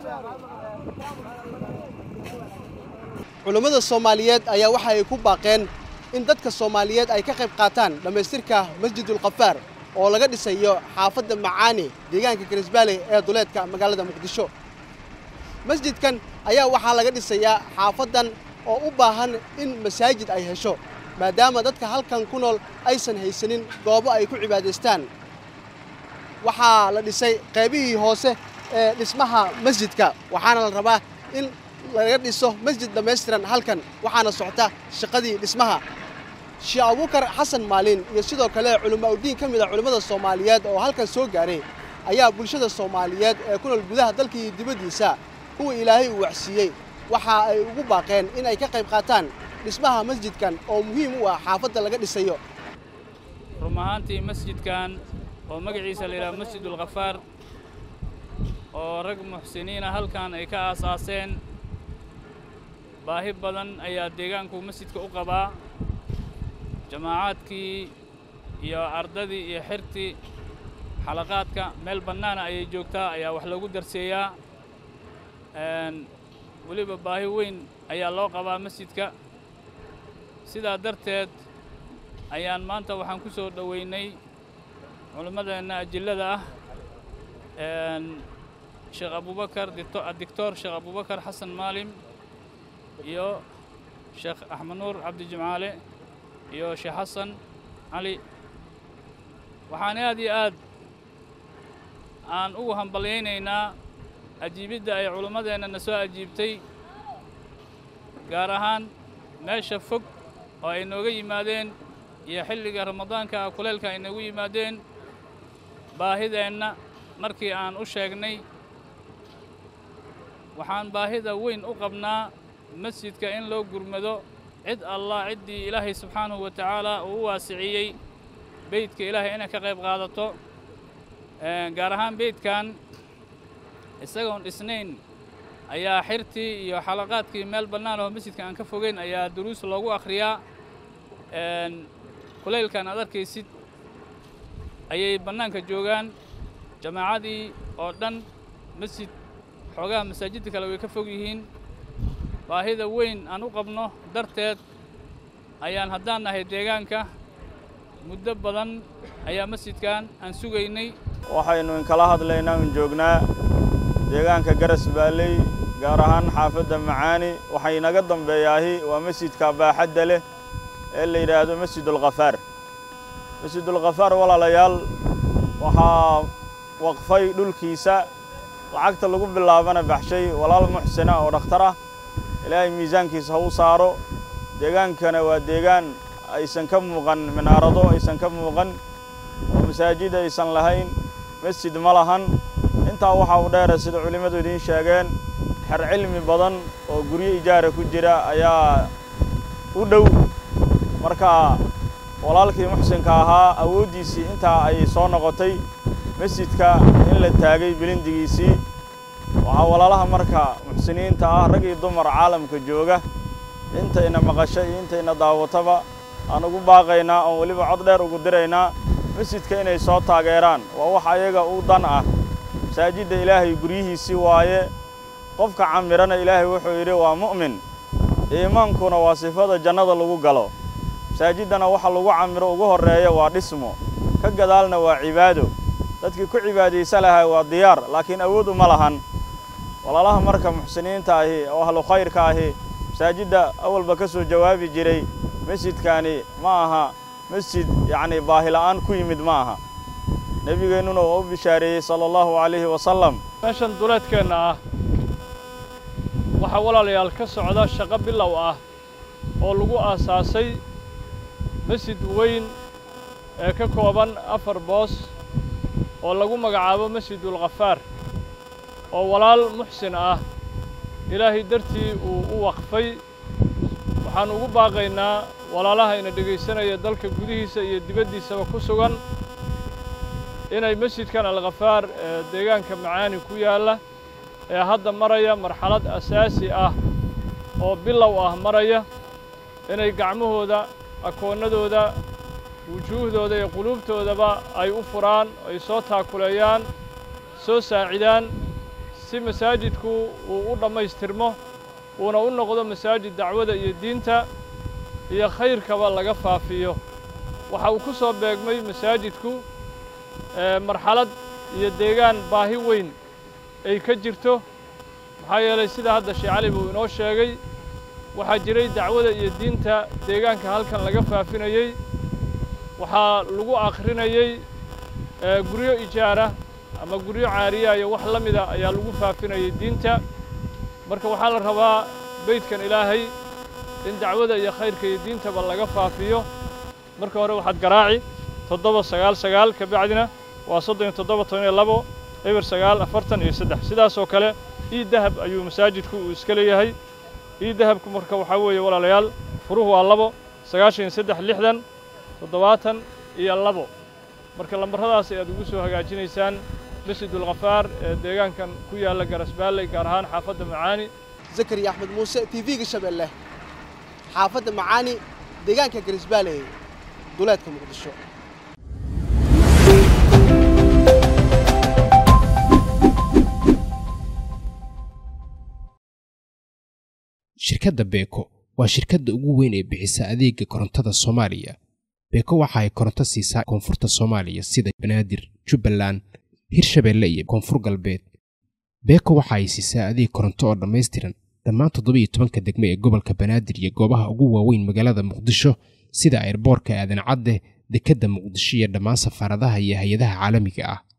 culummada soomaaliyeed ayaa waxa ay ku baaqeen in dadka soomaaliyeed ay ka qayb qaataan dhammaystirka masjidulkafaar oo laga dhisayo xaafadda macaani deegaanka garisbaale ee duleedka magaalada muqdisho masjidkan ayaa waxaa laga dhisayaa xaafaddan oo u baahan in masaajid ay hesho maadaama dadka halkan ku nool aysan haysanin goobo ay ku cibaadaystaan waxaa la dhisay qaybihii hoose ee dhismaha masjidka waxaana la rabaa in laga dhiso masjid dhammaystiran halkan waxaana socota shaqadii dhismaha sheekh abuukar xasan maalin iyo sidoo kale culimo udiin ka mid a culimmada soomaaliyeed oo halkan soo gaaray ayaa bulshada soomaaliyeed ee ku nool gudaha dalka iyo dibaddiisa kuwa ilaahay uu waxsiiyey waxa ay ugu baaqeen in ay ka qayb qaataan dhismaha masjidkan oo muhiim u ah xaafadda laga dhisayo run ahaantii masjidkan oo magaciisa la yidhaha masjidulkhafaar oo rag muxsiniina halkan ay ka aasaaseen baahi badan ayaa deegaanku masjidka u qabaa jamaacaadkii iyo ardadii iyo xirtii xalaqaadka meel bannaana ayay joogtaa ayaa wax loogu darseeyaa weliba baahi weyn ayaa loo qabaa masjidka sidaa darteed ayaan maanta waxaan ku soo dhoweynay culimmadeenna ajillada ah sheekh abubakar dictor sheekh abubakar xasan maalim iyo sheekh axmed nuur cabdi jimcaale iyo sheekh xasan cali waxaan aad iyo aad aan ugu hambalyaynaynaa ajiibidda ay culimmadeenna na soo ajiibtay gaar ahaan meesha fog oo ay nooga yimaadeen iyo xilliga ramadaanka kuleylka ay noogu yimaadeen baahideenna markii aan u sheegnay waxaan baahida weyn u qabnaa masjidka in loo gurmado cid allah ciddii ilaahay subxaanahu wa tacaala uu u waasiciyey beydka ilaahay inay ka qayb qaadato gaar ahaan beydkan isagoon dhisnayn ayaa xirtii iyo xalaqaadkii meel bannaan oo masjidka aan ka fogeyn ayaa duruus loogu akhriyaa kulaylkan aad arkaysid ayay bannaanka joogaan jamaacadii oo dhan masjid xoogaha masaajidda kale way ka fog yihiin baahida weyn aan u qabno darteed ayaan haddaan nahay deegaanka muddo badan ayaa masjidkan aan sugaynay waxaynu inkala hadlaynaa un joognaa deegaanka garas baalley gaar ahaan xaafadda macaani waxay naga dambeeyaahi waa masjidka baaxadda leh ee la yidhaahdo masjidulkhafaar masjidulkhafaar walaalayaal waxaa waqfay dhulkiisa lacagta lagu bilaabana baxshay walaal muxsina oo dhakhtar ah ilaahay miisaankiisa ha u saaro deegaankana waa deegaan aysan ka muuqan minaarado aysan ka muuqan oo masaajid aysan lahayn masjid ma lahan intaa waxaa u dheera sida culimmadu idiin sheegeen xer cilmi badan oo guryo ijaara ku jira ayaa u dhow marka walaalkii muxsinka ahaa awooddiisii intaa ayay soo noqotay masjidka in la taagay bilindigiisii waxaa walaalaha marka muxsiniinta ah rag iyo dumar caalamka jooga intayna maqasho iyo intayna daawataba aan ugu baaqaynaa oon weliba cod dheer ugu diraynaa masjidka inay soo taageeraan waa wax ayaga u dan ah masaajidda ilaahay guryihiisii waaye qofka camirana ilaahay wuxuu yidhi waa mu'min iimaankuna waa sifada jannada lagu galo masaajiddana waxa lagu camiro ugu horreeya waa dhismo ka gadaalna waa cibaado dadkii ku cibaadaysa lahaa waa diyaar laakiin awood uma lahan walaalaha marka muxsiniinta ahi oo ahlu khayrka ahi masaajidda awalba ka soo jawaabi jiray masjidkaani ma aha masjid yacnii baahila'aan ku yimid ma aha nebigeennuna waa u bishaareeyey sala allahu calayhi wasalam meeshan duleedkeenna ah waxaa walaalayaal ka socda shaqo bilow ah oo lagu aasaasay masjid weyn ee ka kooban afar boos oo lagu magacaabo masjidulkhafaar oo walaal muxsin ah ilaahay dartii uu u waqfay waxaan ugu baaqaynaa walaalaha ina dhegaysanaya dalka gudihiisa iyo dibaddiisaba ku sugan inay masjidkan alkhafaar ee deegaanka macaani ku yaalla ee hadda maraya marxalad asaasi ah oo bilow ah maraya inay gacmahooda akoonnadooda wujuuhdooda iyo quluubtoodaba ay u furaan ay soo taakuleeyaan soo saacidaan si masaajidku uu u dhammaystirmo uuna u noqdo masaajid dacwada iyo diinta iyo khayrkaba laga faafiyo waxa uu ku soo beegmay masaajidku marxalad iyo deegaan baahi weyn ay ka jirto maxaa yeelay sida hadda sheekh cali buu inoo sheegay waxaa jiray dacwada iyo diinta deegaanka halkan laga faafinayey waxaa lagu akhrinayey guryo ijaara ama guryo caariya iyo wax la mida ayaa lagu faafinayay diinta marka waxaa la rabaa beydkan ilaahay in dacwada iyo khayrka iyo diintaba laga faafiyo marka hore waxaad garaaci toddoba sagaal sagaal ka bacdina waa soddon iyo toddoba toban iyo labo eber sagaal afartan iyo saddex sidaasoo kale ii dahab ayuu masaajidku uu iska leeyahay ii dahabku marka waxaa weeye walaalayaal furuhu waa labo sagaashan iyo saddex lixdan toddobaatan iyo labo marka lambarradaas ayaad ugu soo hagaajinaysaan masjidulkhafaar ee deegaankan ku yaalla garasbaalley gaar ahaan xaafadda macaani zakariya axmed muuse t v-ga shabeelle xaafadda macaani deegaanka garisbaalley duleedka muqdisho shirkadda beeko waa shirkadda ugu weyn ee bixisa adeega korontada soomaaliya beeko waxa ay koronto siisaa koonfurta soomaaliya sida banaadir jubbaland hirshabeelle iyo koonfur galbeed beeko waxa ay siisaa adeeg koronto oo dhammaystiran dhammaan toddobiiyo tobanka degme ee gobolka banaadir iyo goobaha ugu waaweyn magaalada muqdisho sida ayrboorka aadan cadde dekedda muqdisho iyo dhammaan safaaradaha iyo hay-adaha caalamiga ah